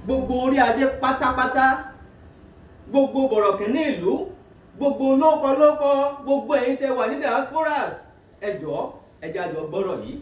gbogbo orí adé pátápátá gbogbo bọ̀rọ̀kìnní ìlú gbogbo lókọlókọ gbogbo ẹ̀yin tẹ́ wà ní diasporas ẹ jọ̀ọ́ ẹ jẹ́ a jọ gbọ́rọ̀ yìí.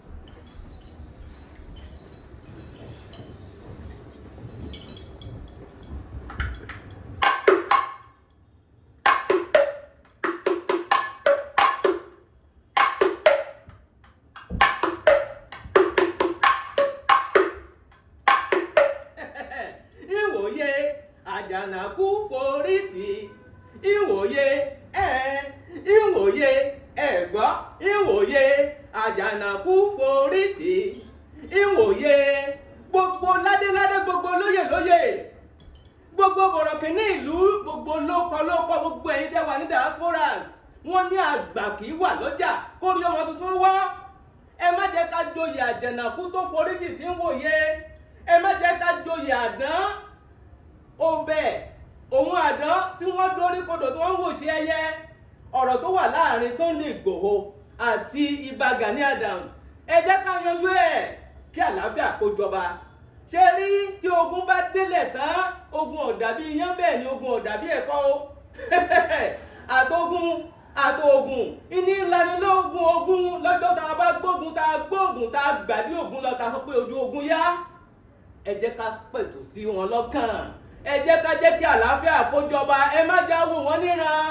ìwòye àjànàkú forí tì ìwòye ẹ ìwòye ẹgbọ́ ìwòye àjànàkú forí tì ìwòye gbogbo ládéládé gbogbo lóyè lóyè gbogbo bọ̀rọ̀kìnní ìlú gbogbo lókọlókọ gbogbo ẹ̀yin tẹ́ wà ní diasporas wọ́n ní àgbà kì í wà lọ́jà kórí ọmọ tuntun wọ́ ẹ má jẹ́ ká joyè àjànàkú tó forí tì tí ń wòye ẹ má jẹ́ ká joyè àdán ọbẹ̀ òun àdán tí wọ́n dórí kodò tí wọ́n ń wò sí ẹyẹ ọ̀rọ̀ tó wà láàrin Sunday Igboho àti Ìbà Gani Adams ẹ jẹ́ ká yanjú ẹ̀ kí àlàáfíà kó jọba ṣe rí tí ogun bá délẹ̀ tán ogun ọ̀dà bí iyán bẹ́ẹ̀ ni ogun ọ̀dà bí ẹ̀kọ́ o àtogun àtògùn ìní ìlanilógun ogun lọ́jọ́ tá a bá gbógun tá a gbógun tá a gbàdí ogun lọ tá a sọ pé ojú ogun yá ẹ jẹ́ ká pẹ̀tù sí wọn lọ́kàn ẹ jẹ́ ká jẹ́ kí àlàáfíà kó jọba ẹ má já wò wọ́n níran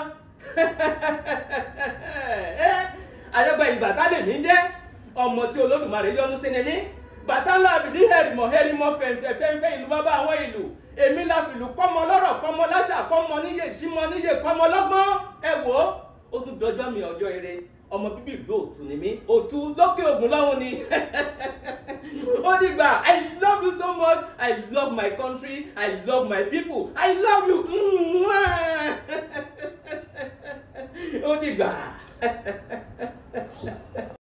àjẹgbẹ́ ìgbà tá lè mí jẹ́ ọmọ tí olódùmarè yọ́nú sí ni mí bàtà ńlá àbìdí hẹrìmọ̀ hẹrìmọ̀ fẹ̀ǹfẹ̀ fẹ̀ǹfẹ̀ ìlú bàbá àwọn ìlú èmi la fìlú kọ́mọ lọ́rọ̀ kọ́mọ láṣà kọ́mọ níyè símọ níyè kọ́mọ lọ́gbọ́n ẹ wò ó ó tún dọjọ́ mi ọjọ́ ire ọmọ bíbí ìlú òtún ni mí òtú lókè ògùn lọ́hùn ni ó dìgbà i love you so much i love my country i love my people i love you ó dìgbà.